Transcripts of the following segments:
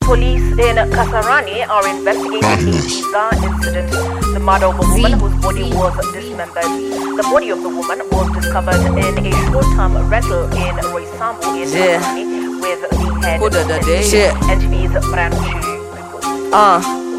Police in Kasarani are investigating a bizarre incident. The murder of a woman whose body was dismembered. The body of the woman was discovered in a short-term rental in Roysambu in Yeah. Kasarani with the head Who did that day? missing. Shit. NTV's Brian Mushiri reports. Ah.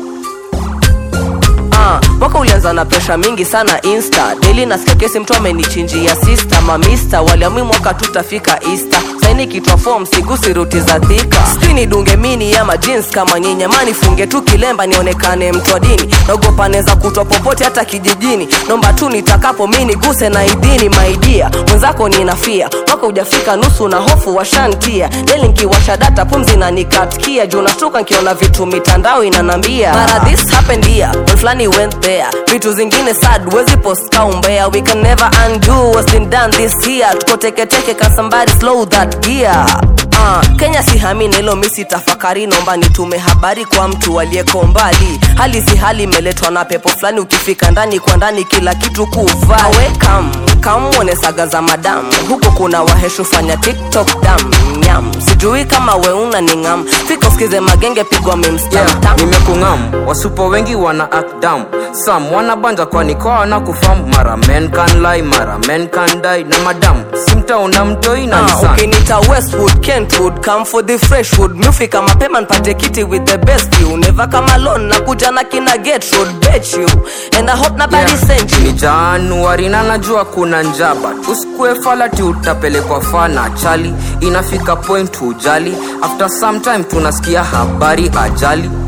Ah, mwaka ulianza na presha mingi sana insta daily nasikia kesi mtu amenichinjia sister mamista waliamui mwaka tutafika easter saini kitwa form sigusi ruti za thika sijui nidunge mini ama jeans kama nyinyamani funge tu kilemba nionekane mtu wa dini naogopa neza kutwa popote hata kijijini nomba tu nitakapo mi niguse na idhini maidia mwenzako ninafia mwaka ujafika nusu na hofu washantia deli nkiwasha data pumzi na nikatkia juu nashtuka nkiona vitu mitandao inanambia mara this happened here when flani went there vitu zingine sad wezi post kaumbea we can never undo what's been done this year tuko teketeke can somebody slow that gear Uh, kenya sihami na hilo misi tafakari naomba nitume habari kwa mtu aliyeko mbali hali si hali imeletwa na pepo fulani ukifika ndani kwa ndani kila kitu kuvaa we kam kamwone saga za madamu huko kuna waheshu fanya tiktok dam nyam sijui kama weuna ni ngam fika usikize magenge pigwa yeah, mimstamtam nimekungam wasupo wengi wana act down sam wanabanja kwani kwa wana kufam mara men can lie mara men can die na madam simtaona mtoi na Ah, nisan ukinita westwood kentwood come for the freshwood mufika mapema npate kiti with the best you never come alone na kuja na kina get road bet you and i hope nobody Yeah, sent you ni januari na najua kuna njaba usikue falati utapelekwa fana chali inafika point hujali after some time tunasikia habari ajali